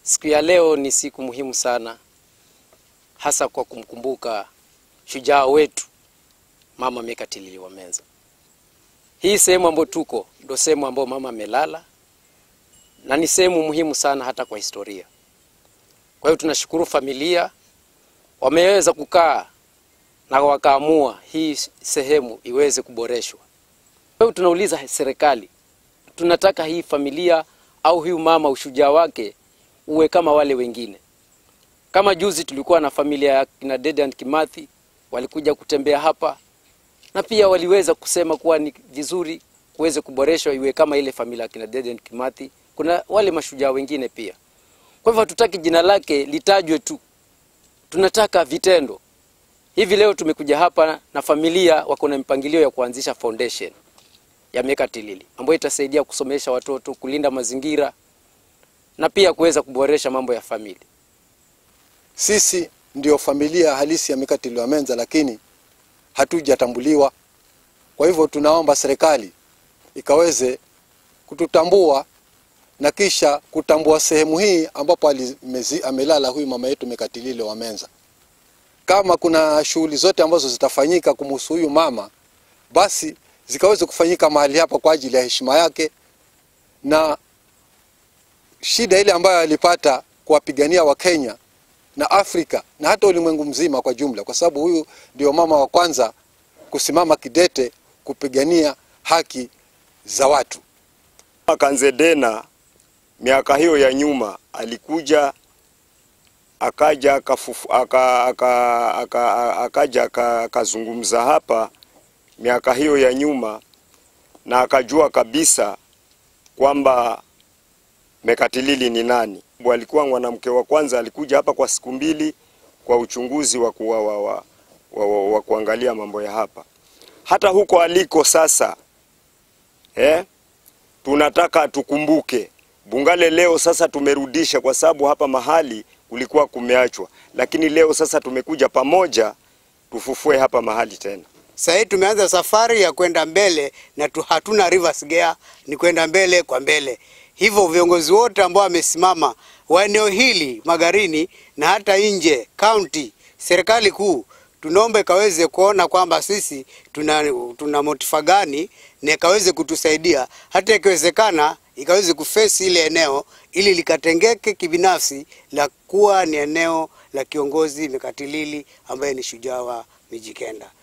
Siku ya leo ni siku muhimu sana, hasa kwa kumkumbuka shujaa wetu Mama Mekatilili Wamenza. Hii sehemu ambayo tuko ndio sehemu ambayo mama amelala na ni sehemu muhimu sana hata kwa historia. Kwa hiyo tunashukuru familia wameweza kukaa na wakaamua hii sehemu iweze kuboreshwa. Kwa hiyo tunauliza serikali, tunataka hii familia au huyu mama ushujaa wake uwe kama wale wengine. Kama juzi tulikuwa na familia ya kina Dedan Kimathi walikuja kutembea hapa na pia waliweza kusema kuwa ni vizuri kuweze kuboreshwa iwe kama ile familia ya kina Dedan Kimathi. Kuna wale mashujaa wengine pia. Kwa hivyo hatutaki jina lake litajwe tu, tunataka vitendo. Hivi leo tumekuja hapa na familia wako na mpangilio ya kuanzisha foundation ya Mekatilili ambayo itasaidia kusomesha watoto, kulinda mazingira na pia kuweza kuboresha mambo ya familia. Sisi ndio familia halisi ya Mekatilili Wamenza, lakini hatujatambuliwa. Kwa hivyo tunaomba serikali ikaweze kututambua na kisha kutambua sehemu hii ambapo alimezi, amelala huyu mama yetu Mekatilili Wamenza. Kama kuna shughuli zote ambazo zitafanyika kumhusu huyu mama, basi zikaweze kufanyika mahali hapa kwa ajili ya heshima yake na shida ile ambayo alipata kuwapigania Wakenya na Afrika na hata ulimwengu mzima kwa jumla, kwa sababu huyu ndio mama wa kwanza kusimama kidete kupigania haki za watu. Kanzedena miaka hiyo ya nyuma alikuja akaja akafufu, aka, aka, aka, akaja akazungumza hapa miaka hiyo ya nyuma na akajua kabisa kwamba Mekatilili ni nani. Alikuwa mwanamke wa kwanza, alikuja hapa kwa siku mbili kwa uchunguzi wa, ku, wa, wa, wa, wa, wa, wa kuangalia mambo ya hapa. Hata huko aliko sasa eh, tunataka tukumbuke Bungale leo sasa tumerudisha, kwa sababu hapa mahali kulikuwa kumeachwa, lakini leo sasa tumekuja pamoja tufufue hapa mahali tena. Sasa hii tumeanza safari ya kwenda mbele na tu, hatuna reverse gear, ni kwenda mbele kwa mbele. Hivyo viongozi wote ambao wamesimama wa eneo hili Magarini na hata nje county, serikali kuu, tunaomba ikaweze kuona kwamba sisi tuna, tuna motifa gani na ikaweze kutusaidia hata ikiwezekana ikaweze kufesi ile eneo ili likatengeke kibinafsi la kuwa ni eneo la kiongozi Mekatilili ambaye ni shujaa wa Mijikenda.